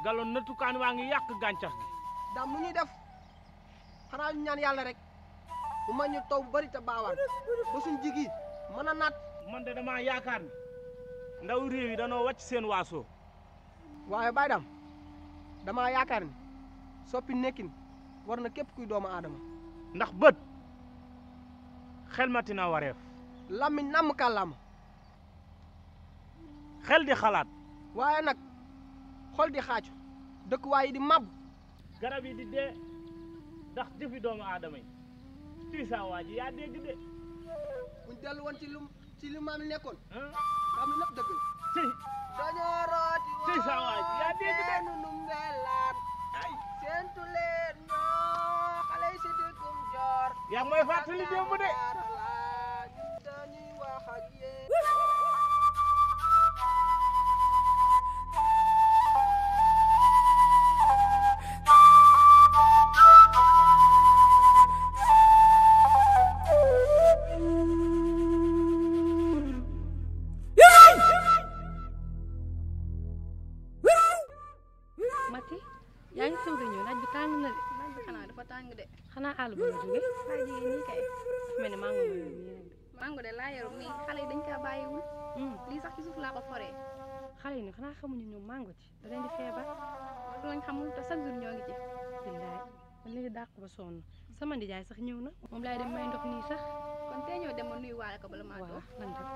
galoon nattukaan waa ngi yàq gàncax gi daam nu ñuy def xanaa ñu ñaan yàlla rek mu ma ñu taw bu bari te baawaan ba suñ jigi mën a naat man de damaa yaakaar ni ndaw réew yi danoo wàcc seen waasoo waaye Baye Dame damaa yaakaar ni soppi nekkin war na képp kuy doomu aadama ndax bët xelmati na wareef lammiñ namm kàllaama xel di xalaat waaye nag xol di xaacu dëkkuwaay yi di mab garab yi di dee ndax jëfi doomu aadama yi tuy saa waa ji yaa dégg de buñ dellu woon ci lu ci li maam yi nekkoon ah xam ne lépp dëgg la tey dañoo rooti tey saa waa ji yaa dégg de nu nu mbelaan ay seentu leen ñoo xale yi si dëkkum joor yaa ngi may fàttali démb de Jaarala, ñun dañuy wax ak yéen Mati yaa ngi soog a ñëw naaj bi tàng na de naaj bi xanaa dafa tàng de xanaa àll ba nga jóge laa jigéen nii kay dafa mel ne maa ngi woon nii nag de. mango de laa yor nii xale yi dañ kaa bàyyiwul Hmm, lii sax ci suuf laa ko foree xale yi nag xanaa xamuñu ñoom mango ci da leen di feebar loolu lañ xamul te chaque jour ñoo ngi ci billaay man leen di dàq ba sonn sama ndijaay sax ñëw na moom laay dem may ndox nii sax kon tey ñoo dem ma nuyu waale ko bala maa waaw toog lan dem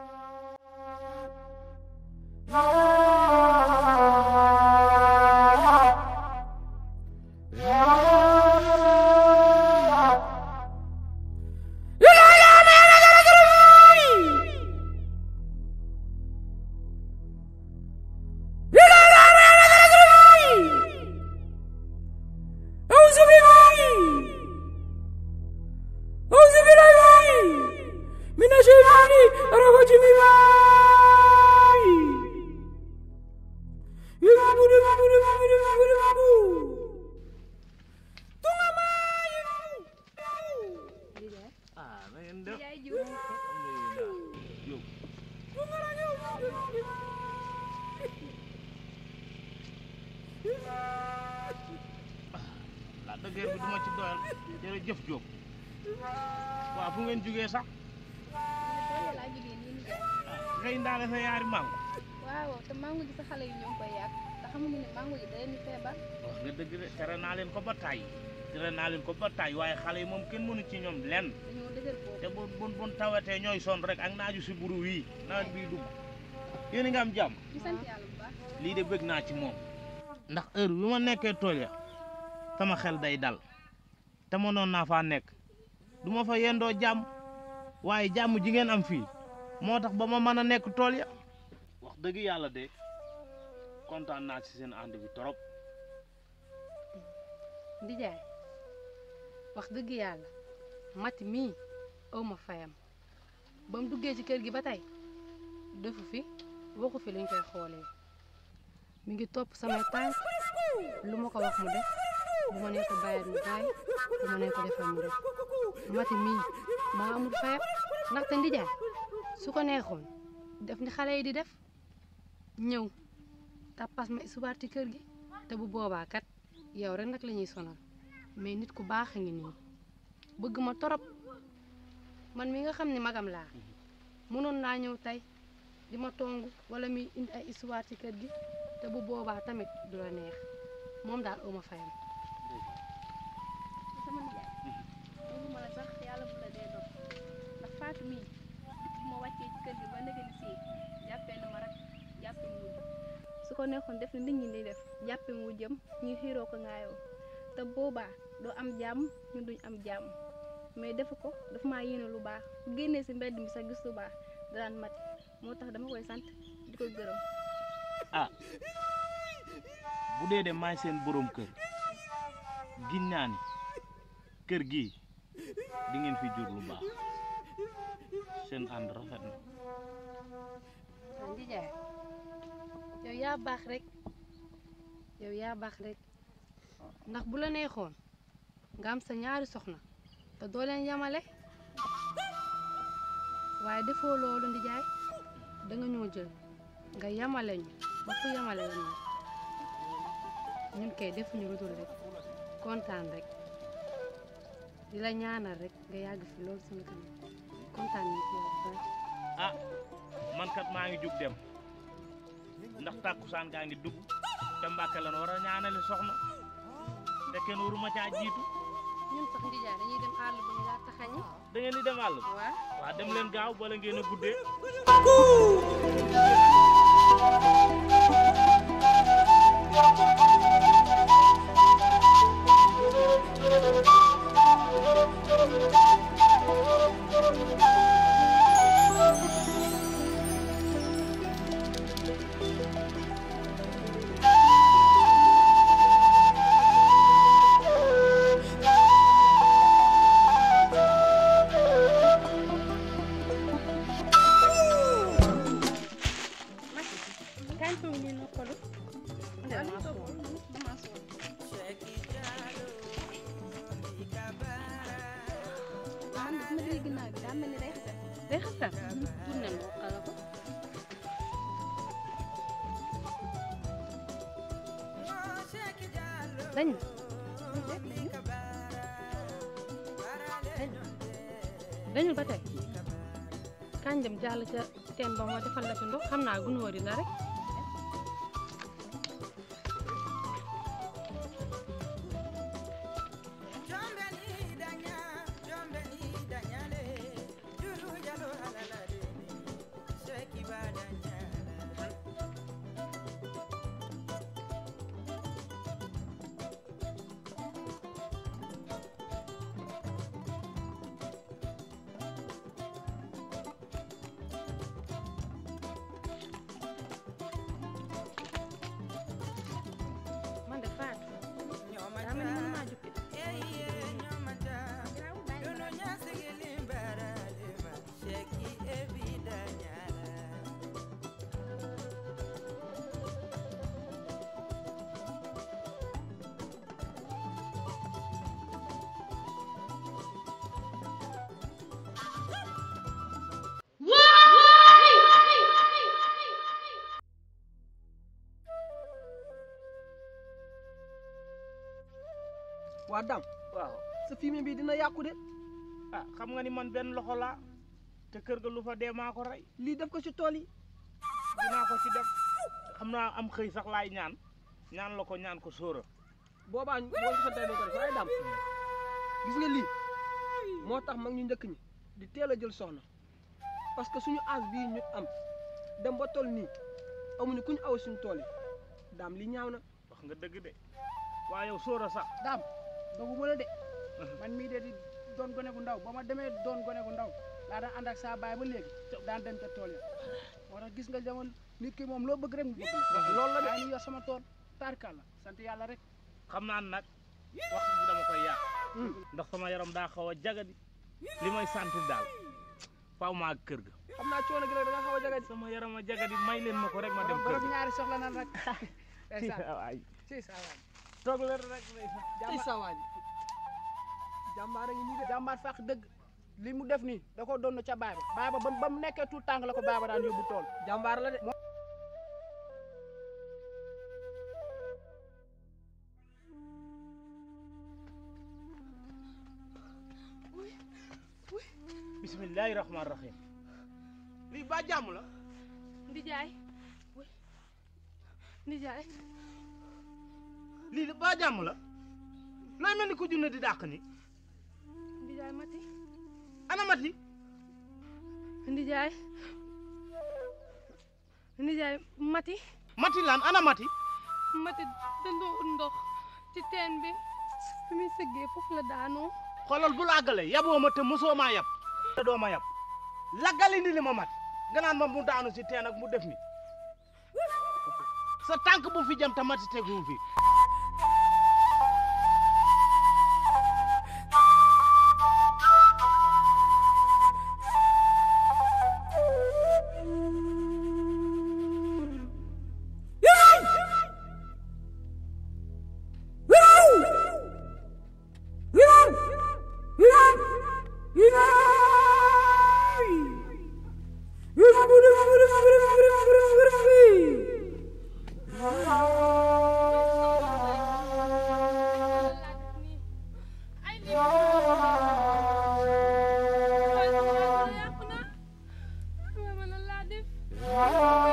ah na ngeen def yaay jiw alhamdulilah Diop la dëgër bi duma ci doyal jërëjëf Diop waaw fu ngeen jugee sax tey laa jógee nii ni jaay ah ngay ndaale sa yaari mango waaw te mango ji sa xale yi ñoo ngi koy yàq te xamuñu ne mango ji da leen di feebar wax nga dëgg de tere naa leen ko ba tàyyi tere naa leen ko ba tàyyi waaye xale yi moom kenn mënu ci ñoom lenn dañoo dëgër boobu te bu bu bu tawatee ñooy sonn rek ak naaju si buru wii nawet bii dugg yéen a ngi am jàmm ñu sant yàlla bu baax lii de bëgg naa ci moom ndax heure bi ma nekkee tool ya sama xel day dal te mënoon naa faa nekk du ma fa yendoo jàmm waaye jàmm ji ngeen am fii moo tax ba ma mën a nekk tool ya wax dëgg yàlla de kontaan naa ci seen ànd bi trop ndijaay wax dëgg yàlla mati mii aw ma fayam ba mu duggee ci kër gi ba tey defu fi waxu fi luñ koy xoolee mi ngi topp samay tànk lu ma ko wax mu def bu ma nee ko bàyyi mu bàyyi bu ma nee ko defal mu def mati mii maa amul fayam ndaxte ndijaay su ko neexoon def ni xale yi di def ñëw tappas ma subaar ci kër gi te bu boobaa kat yow rek nag la ñuy sonal mais nit ku baax a ngi nii bëgg ma torop man mi nga xam ne magam laa mënoon naa ñëw tey di ma tong wala mi indi ay histoire ci kër gi te bu boobaa tamit du la neex moom daal uma fayam sama nijaay loolu ma la sax yàlla bu la dee dog ndax Fatou mii bu ma wàccee ci kër gi ba ndege ni sii jàppee na ma rek jàppee mu wujj su ko neexoon def na nit ñi di def jàppee mu wujjam ñuy xiiroo ko ngaayoo te boobaa doo am jàmm ñun duñ am jàmm mais defu ko dafa maa yéene lu baax bu génnee si mbedd mi sax gis lu baax daan mati moo tax dama koy sant di ko gërëm ah bu dee de maay seen borom kër gin naa ni kër gii di ngeen fi jur lu baax seen ànd rafet na waa ndijaay yow yaa baax rek yow yaa baax rek ndax bu la neexoon nga am sa ñaari soxna te doo leen yamale waaye defoo loolu ndijaay da nga ñoo jël nga yamale ñu ba fu yamale woon nag ñun kay defuñu lu dul rek kontaan rek di la ñaanal rek nga yàgg fi loolu suñu kanam kontaan nañ ci yow bu baax. ah man kat maa ngi jug dem ndax tàkkusaan gaa ngi dugg te Mbàkke lan war a ñaanali soxna te kenn waruma caa jiitu ñun sax ndijaay dañuy dem àll ba ñu laa taxañi da ngeen di dem àll ba waaw waa dem leen gaaw bala ngeen a guddee kañ toog nii noppalu Waaw ñu toog dama sonn. man de ma dégg ginnaaw bi daa mel ni day xasal. day xasal tourné moo xala ko dañ dañul ba tey kañ dem jàll ca teen ba moo defal la ci ndox xam naa gunóor yi la rek man de faatu daa mel ni mën naa jukki waa dam waaw sa fumier bi dina yàqu de ah xam nga ni man benn loxo laa te kër ga lu fa dee maa ko rey lii def ko ci tool yi dinaa ko ci def xam naa am xëy sax laay ñaan ñaan la ko ñaan ko sóora boobaa ñu boo ko santee dañ ko def waaye dam gis nga lii moo tax mag ñu njëkk ñi di teel a jël soxna parce que suñu âge bii ñu am dem ba toll nii amuñu ku ñu aw suñu tool yi daam lii ñaaw na wax nga dëgg de waa yow sóora sax daam doguma la de man mii de di doon gone gu ndaw ba ma demee doon gone gu ndaw laa daan ànd ak saa baay ba léegi daan dem ca tool ya moo tax gis nga jamono nit ki moom loo bëgg rek mu bëgg loolu la de maa ngi yor sama tool tarkal la sant yàlla rek xam naa nag wax bi dama koy yàq ndax sama yaram daa xaw a jagadi li may sant daal faaw maa kër ga xam naa coono gi nag da nga xaw a jagadi sama yaram a jagadi may leen ma ko rek ma dem kër borom ga ñaari soxla nan rek ndeysaan waay si saa waay toog leen rek ndeysaan ay sawaaji jàmbaar a ngi nii de jàmbaar fàq dëgg li mu def nii da ko doon ca baay ba baay ba ba ba mu nekkee tout tàng la ko baay ba daan yóbbu tool jàmbaar la de bismillahi rahmaani rahim lii ba jàmm la ndijaay wuy ndijaay lii ba jàmm la looy mel ni ko junne di dàq ni ndijaay mati ana mati ndijaay ndijaay mati mati lan ana mati mati dandoo ut ndox ci teen bi fi muy sëggee foofu la daanoo xoolal bul àggale yaboo ma te mosoo maa yab te doo ma yab laggali ndi li ma mat nga naan ma mu daanu si teen ak mu def ni sa tànk bu fi jëm te mati tegu fi Yeah. Fatou